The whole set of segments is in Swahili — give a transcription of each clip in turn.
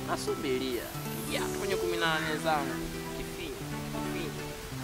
nasubiria ya kwenye kumi na nane zangu kifinyo kifinyo.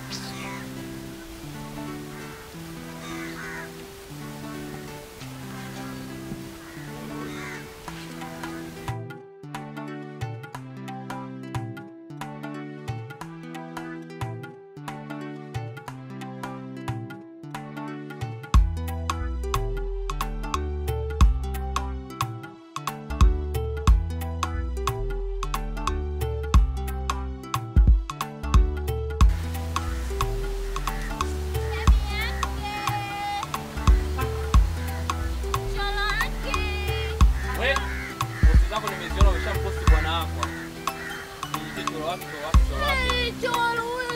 We, posti zako nimeziona umeshamposti bwana wako. Niite choro wake choro wake choro wake.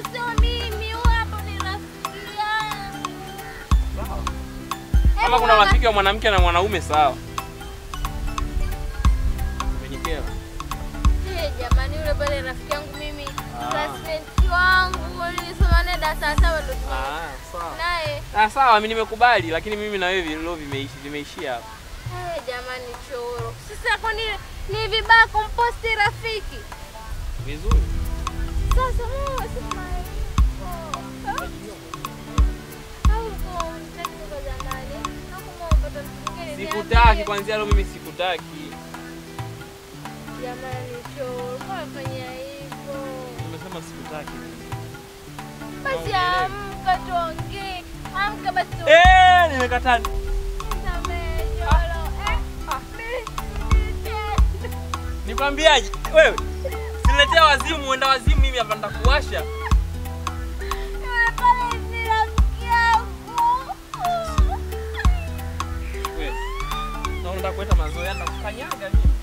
Sawa. Kama kuna rafiki wa mwanamke na mwanaume sawa. Umenikera. Jamani, yule pale rafiki yangu mimi, Ah. classmate wangu nilisoma naye darasa la saba ndo tume- Ah, sawa. naye. Ah, sawa, mimi nimekubali lakini mimi na wewe leo vimeishi vimeishia hapa. Eh, jamani choro. Sasa kwani ni vibaya kumposti rafiki? Vizuri. Sasa wewe sema hivyo. Au uko unataka kwa jamani? Au kama upata mtu mwingine Sikutaki niambie. kwanzia leo mimi sikutaki. Jamani choro, mbona fanya hivyo? Nimesema sikutaki. Basi Naongelea. amka tuongee. Amka basi tu. Eh, nimekataa. Nisamehe, choro. Eh, mimi- Nikwambiaje? Wewe siniletea wazimu, uenda wazimu mimi hapa nitakuwasha. Yule pale ni rafiki yangu. Wewe. Na unataka kuleta mazoea na kukanyaga mimi.